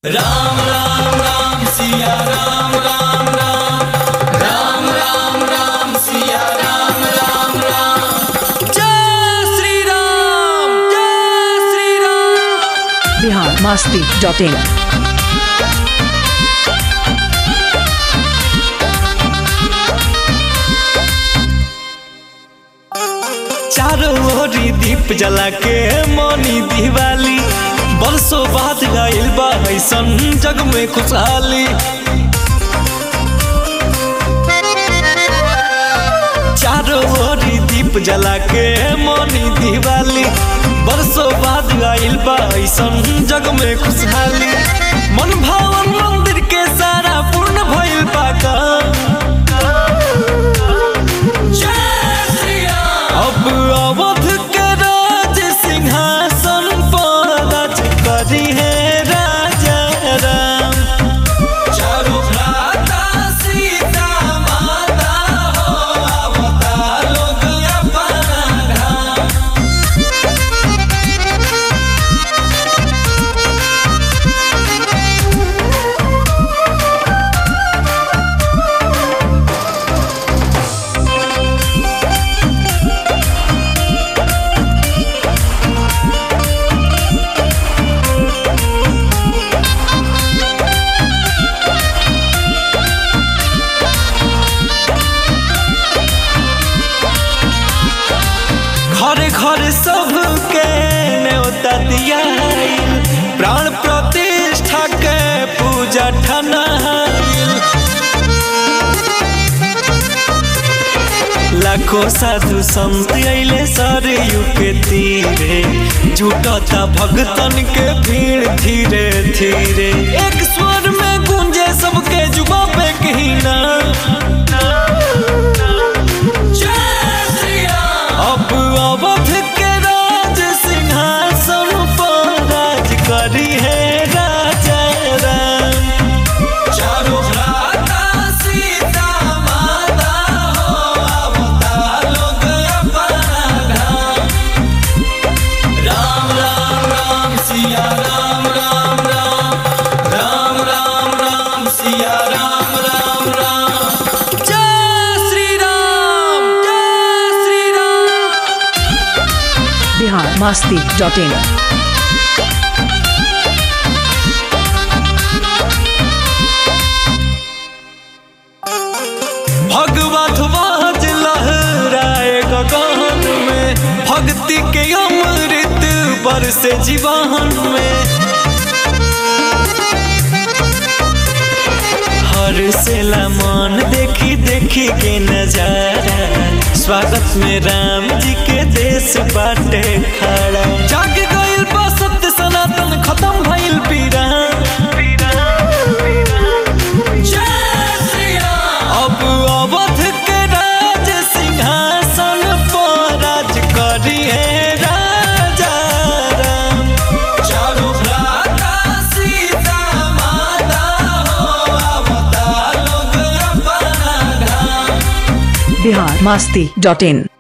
राम राम राम सिया राम राम राम राम राम राम सिया राम राम राम जय श्री राम जय Shri Ram Bihar Masti dot in चारों ओरी दीप जला के मनी दिवाली बरसों बाद गइल बा ऐसन जग में खुशहाली चारों ओरी दीप जला के मनी दिवाली बरसों बाद गइल बा ऐसन जग में खुशहाली मन भावन मंदिर के सारा पूर्ण भइल बा का जय श्री राम अब अवध के राज सिंहासन पर राज करी है राजा राम चारों भ्राता सीता माता हो अवतार लोग अपना धाम घरे घरे सबके न्योता दियाइल प्राण प्रतिष्ठा के पूजा ठनाइल लाखों साधु संत अइले सरयू के तीरे जुटता भगतन के भीड़ धीरे धीरे एक स्वर में गूंजे सबके जुबा पे कहीना जय श्री राम अब अवध के राज सिंहासन पर राज करी है राजा राम चारों भ्राता सीता माता हो अवतार लोग अपना धाम राम राम राम सिया राम राम राम राम राम राम सिया राम राम राम जय श्री राम जय श्री राम बिहार मास्ती डॉट इन भगवा ध्वज लहराए गगन में भक्ति के अमृत बरसे जीवन में हर से मन देखी देखी के नजारा स्वागत में राम जी के देश बाटे खड़ा जाग गइल बा सत्य सनातन खत्म भइल पीरा जय श्री राम अब अवध के राज सिंहासन पर राज करी है राजा राम चारों भ्राता सीता माता हो अवतार लोग अपना धाम बिहार मास्ती डॉट इन